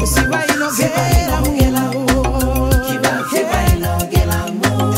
Siva inogera mugela oh. Kiba siba inogela mo.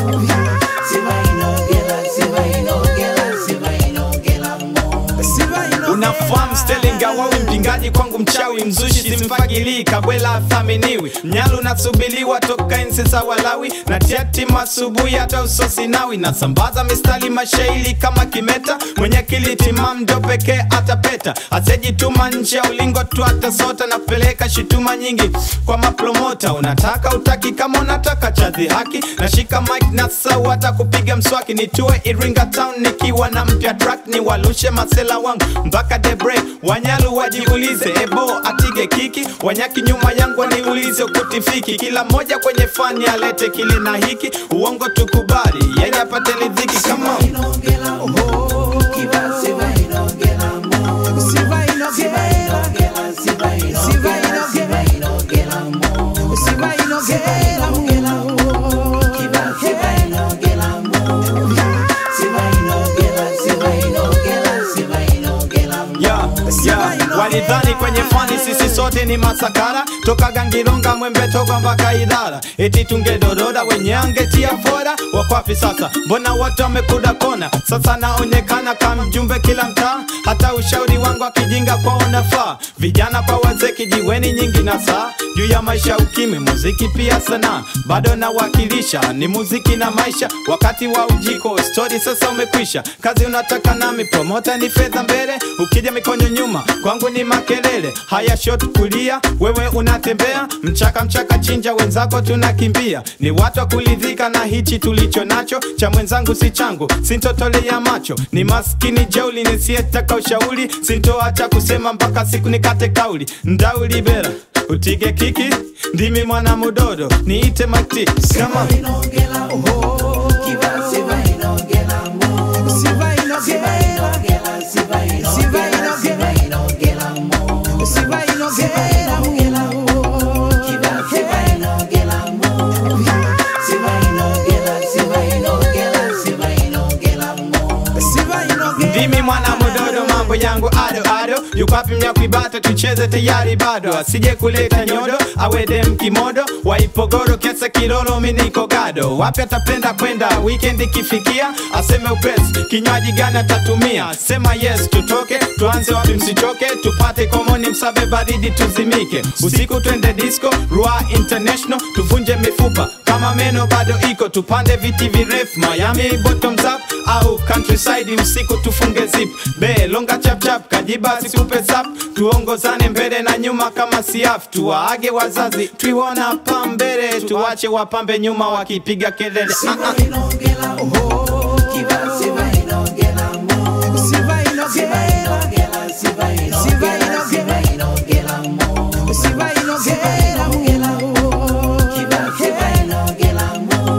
Siba inogela, siba inogela, siba inogela mo. Siva inogera unafahamu stelinga wawi mpingaji kwangu mchawi mzushi simfagilii kabwela athaminiwi mnyalu nasubiliwa toka enzi za walawi na tiati masubuhi hata usosinawi nasambaza mistari mashairi kama kimeta mwenye akili timamu ndo pekee atapeta asejituma nje ya ulingo tu atasota na kupeleka shutuma nyingi kwa mapromota unataka utaki kama unataka cha dhihaki nashika mic na sau hata kupiga mswaki nitue iringa town nikiwa na mpya track ni walushe masela wangu mpaka the break wanyalu wajiulize ebo atige kiki wanyaki nyuma yangu waniulize ukutifiki kila mmoja kwenye fani alete kile na hiki uongo tukubali yeye apate lidhiki kama Inogela mo. Kiba siba inogela mo. Siva Siba inogera inogela, siba inogela, siba inogela mo. Siva inogera mugela oh. Kiba siba inogela mo. Siba inogela, siba inogela, siba inogela mo. yeah, yeah. walidhani kwenye fani sisi sote ni masakara toka gangilonga mwembetoka mpaka idara eti tungedoroda wenye angetia fora wakwapi sasa mbona watu wamekuda kona sasa naonekana kama mjumbe kila mtaa hata ushauri wangu akijinga kwao nafaa vijana kwa wazee kijiweni nyingi na saa juu ya maisha ukimi muziki pia sanaa bado nawakilisha ni muziki na maisha wakati wa ujiko stori sasa umekwisha kazi unataka nami promota ni fedha mbele ukija mikono nyuma kwangu ni makelele haya shot kulia wewe unatembea mchaka mchaka chinja wenzako tunakimbia ni watu wa kulidhika na hichi tulicho nacho cha mwenzangu si changu sintotolea macho ni maskini jeuli nisiyetaka ushauri sintoacha kusema mpaka siku nikate kauli ndaulibera utige kiki ndimi mwana mudodo niite makti kama Inogela mo. Kiba siba inogela mo. Siva Siba inogera inogela, siba inogela, siba inogela mo. Siva inogera mugela oh. Kiba siba inogela mo. Siba inogela, siva inogela, siba inogela mo. Siva inogera ndimi mwana mudodo mambo yangu ado ado yukwapi mnyakwibata tucheze tayari bado asije kuleta nyodo awede mkimodo waipogoro kesa kilolo miniko gado wapi atapenda kwenda weekend ikifikia aseme upesi kinywaji gani atatumia sema yes tutoke tuanze wapi msichoke tupate komoni msabe baridi tuzimike usiku twende disco rua international tuvunje mifupa kama meno bado iko tupande viti virefu miami bottoms up au countryside usiku tufunge zip be longa chapchap kajiba sikupe sap tuongozane mbele na nyuma kama siaf tuwaage wazazi twiwona pa mbele tuwache wapambe nyuma wakipiga kelele ah, ah. Inogela mo. Kiba siba inogela mo. Siva Siba inogera inogela, siba inogela, siba inogela mo. Siva inogera mugela oh. Kiba siba inogela mo.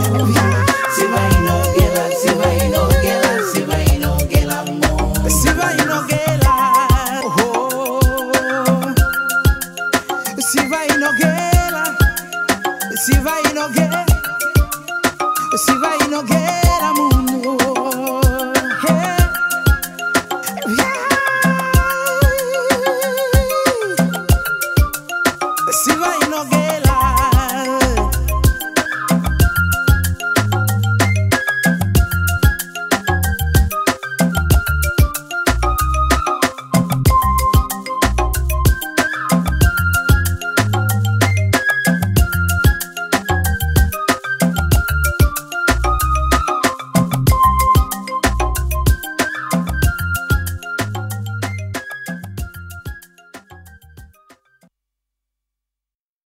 Siba inogela, siba inogela, siba inogela mo. Siva inogera oh. Siva inogera Siva inogera Siva inogera